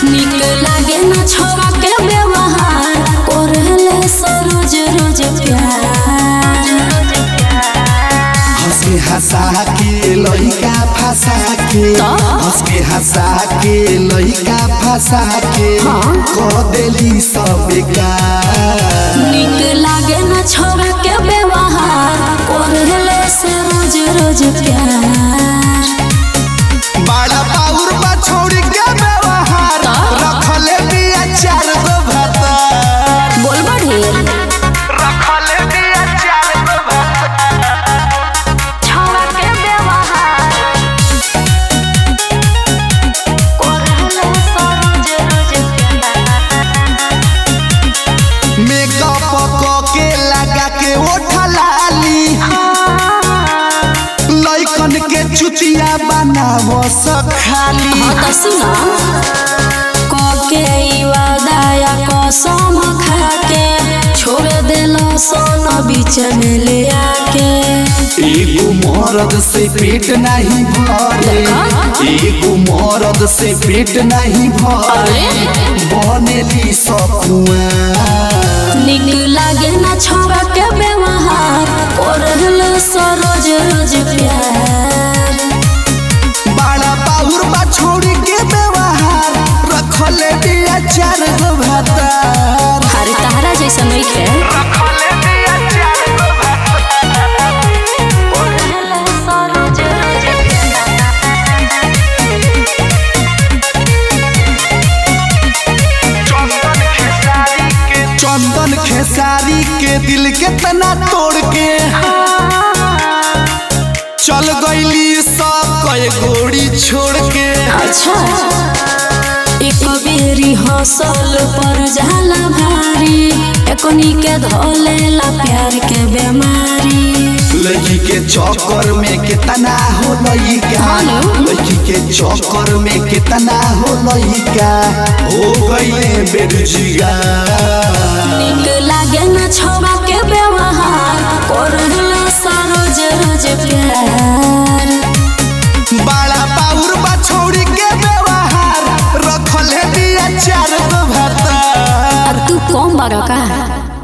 निक लागे न छोरा के व्यवहार कोरले सरोज रोज प्यार हंस के हंसा के लइका फंसा के तो? हंस के हंसा के लइका फंसा के हाँ। कह देली सब बेकार निक लागे न छोरा के व्यवहार कोरले सरोज रोज प्यार बड़ा पाउर बा छोड़ी के व्यवहार तो? रखले बिया चार गो भतर बोल बढ़े रखले बिया चार गो भतर छोरा के व्यवहार कोरले सरोज रोज प्यार मेकअप क के लगा के ओठा लाली लइकन के चुतिया बनावो सखाली हाँ तो सुना कके ई वादाया कसम खाके छोड़ देलो सोन बीच में ले आके एगो मरद से पेट नहीं भरे एगो मरद से पेट नहीं भरे बनेली सकुआ निक लागे ना छोरा के व्यवहार कोरल सरोज रोज प्यार बड़ा पाउर बा छोड़ी के व्यवहार रखले बिया चार गो भातार हरे तारा जैसा नहीं खे रखले बिया चार गो कोरल सरोज रोज चंदन खेसारी के दिल के तना तोड़ के चल गईली सब कई गोड़ी छोड़ के अच्छा एक बेरी हौसल पर जाला भारी एकोनी के धोलेला प्यार के बीमारी लड़की के चक्कर में कितना हो लइका हेलो। लड़की के चक्कर में कितना हो लइका हो गईले बेरुजिगा निक लागे न छोरा के व्यवहार कोरला सरोज रोज प्यार बड़ा पाउर बा छोड़ी के व्यवहार रखले दिया चार गो भातार अब तू कौन बड़ो का